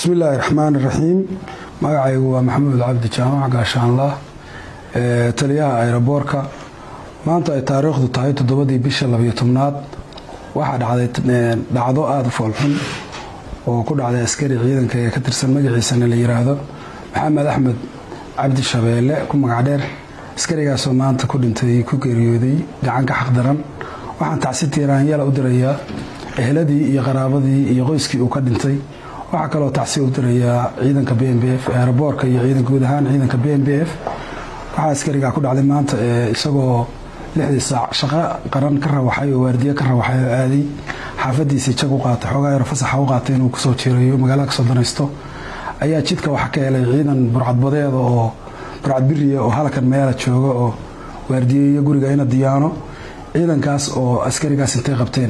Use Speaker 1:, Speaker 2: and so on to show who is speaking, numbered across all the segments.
Speaker 1: bismi illaahi raxmaan iraxiim magacaygu waa maxamuud cabdi jaamac gaashaanlah taliyaha ayroboorka maanta ay taariikhdu tahay toddobadii bisha labiyo tobnaad waxaa dhacday dhacdo aada u foolxun oo ku dhacday askari ciidanka ee ka tirsan magaciisana la yiraahdo maxamed axmed cabdi shabeelle ku magac dheer askarigaasoo maanta ku dhintay ku geeriyooday gacanka xaqdaran waxaan tacsi tiiraanyala u dirayaa eheladii iyo qaraabadii iyo qoyskii uu ka dhintay waxaa kaloo tacsi u dirayaa ciidanka b m b f eeraboorka iyo ciidan guud ahaan ciidanka b m b f waxaa askarigaa ku dhacday maanta isagoo lixdii saac shaqo qaran ka rawaxay oo waardiye ka rawaxay oo aaday xaafadiisii jag u qaatay xoogaa yaro fasaxa u qaatay inuu kusoo jiirayo magaalada kasoo danaysto ayaa jidka waxa ka helay ciidan burcadbadeeda oo burcad biriya oo halkan meela jooga oo waardiyeeyo guriga ina diyaano ciidankaas oo askarigaas intay qabteen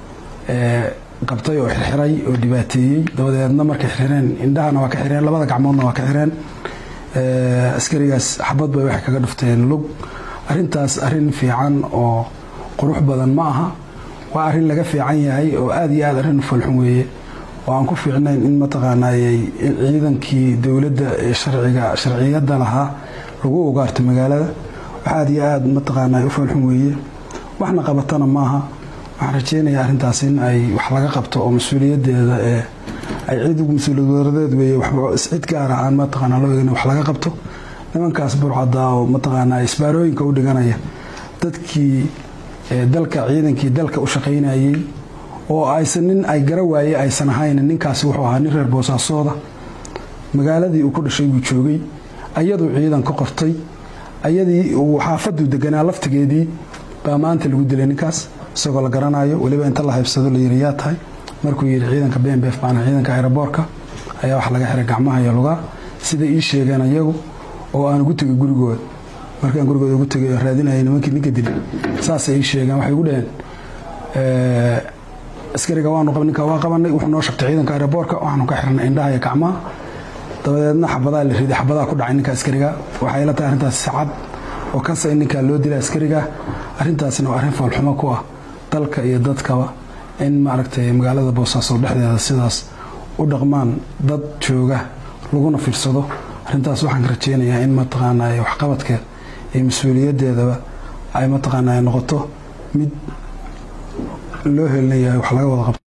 Speaker 1: qabtay oo xirxiray oo dhibaateeyey dabadeedna markay xirxireen indhahana waa ka xireen labada gacmoodna waa ka xireen askarigaas xabad bay waxay kaga dhufteen lug arintaas arin fiican oo qurux badan ma aha waa arin laga fiican yahay oo aada iyo aad arrin foolxun weeye oo aan ku fiicnayn in mataqaanaayey ciidankii dowladda ee sharciga sharciyadda lahaa lagu ugaarto magaalada wax aada iyo aada mataqaanay u foolxun weeye waxna qabatana maaha waxaan rajeynayaa arrintaas in ay wax laga qabto oo mas-uuliyadeeda ee ay cid mas-uuliyadwaradeed weeye cid gaara aan mataqaana loo eegin wax laga qabto nimankaas burcadaa oo mataqaanaa isbaarooyinka u dhiganaya dadkii dalka ciidankii dalka u shaqaynayey oo aysan nin ay gara waaye aysan ahayn ninkaasi wuxuu ahaa nin reer boosaasooda magaaladii uu ku dhashay buu joogay ayaduu ciidan ka qortay ayadii uu xaafaduu deganaa laftigeedii baa maanta lagu dilay ninkaas isagoo la garanayo weliba inta la haybsado la yiri yaa tahay markuu yidhi ciidanka b m b f baana ciidanka aeroboorka ayaa wax laga xiray gacmaha iyo lugaa siday ii sheegeen ayagu oo aan ugu tegay gurigooda markaan gurigooda ugu tegay oo raadinayay nimankii ninka dilay saasay ii sheegeen waxay igu dhaheen askariga waanu ninka waa qabanay wuxuu noo shabtay ciidanka aeroboorka waxaanu ka xirnay indhaha iyo gacmaha dabadeedna xabadaa la riday xabadaa ku dhacay ninka askariga waxay la tahay arrintaas sacad oo kasa in ninkaa loo dilay askariga arrintaasna waa arrin foolxumo ku ah dalka iyo dadkaba in maaragtay magaalada boosaaso dhexdeeda sidaas u dhaqmaan dad jooga laguna fiirsado arrintaas waxaan ka rajeynayaa in mataqaanaa waxqabadkeed iyo mas-uuliyadeedaba ay mataqaanaa noqoto mid loo helinayahay wax laga wada qabto